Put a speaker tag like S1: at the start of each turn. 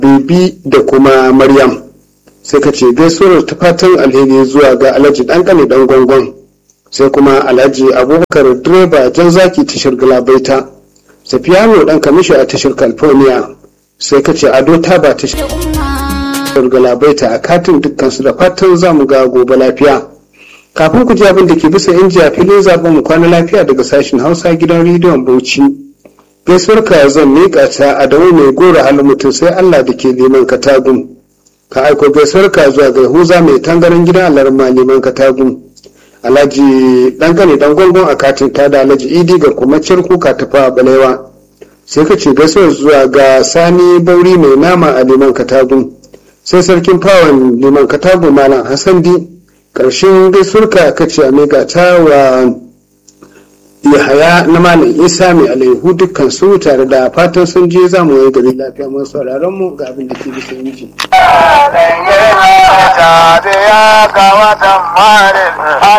S1: bibi da kuma maryam sai ka ce gaisuwar ta fatan alheri zuwa ga alhaji ɗanƙane ɗan gwangon sai kuma alhaji abubakar direba jan zaki tashar galabaita safiyano ɗan kamishi a tashar california sai ka ce ado ta ba tashar galabaita a katin dukkansu da fatan za mu ga gobe lafiya kafin ku ji abin da ke bisa inji a filin zaben mu kwana lafiya daga sashen hausa gidan rediyon bauchi gaisuwar ka zan miƙa ta a dawo mai gora halin mutum sai allah da ke neman katagun ka aiko gaisuwar ka zuwa ga huza mai tangaran gidan alarma neman katagun alhaji dangane dan gwangon a katin ta da alhaji idi ga kuma kuka ta fa balewa sai ka ce gaisuwar zuwa ga sani bauri mai nama a neman katagun sai sarkin fawon neman katagun malam hassan di ƙarshen gaisuwarka ka ce a ta wa yahaya na malam isa mai alaihu dukkan su tare da fatan sun je za mu yi gari lafiya masu sauraron mu ga abin da ke bisa inji.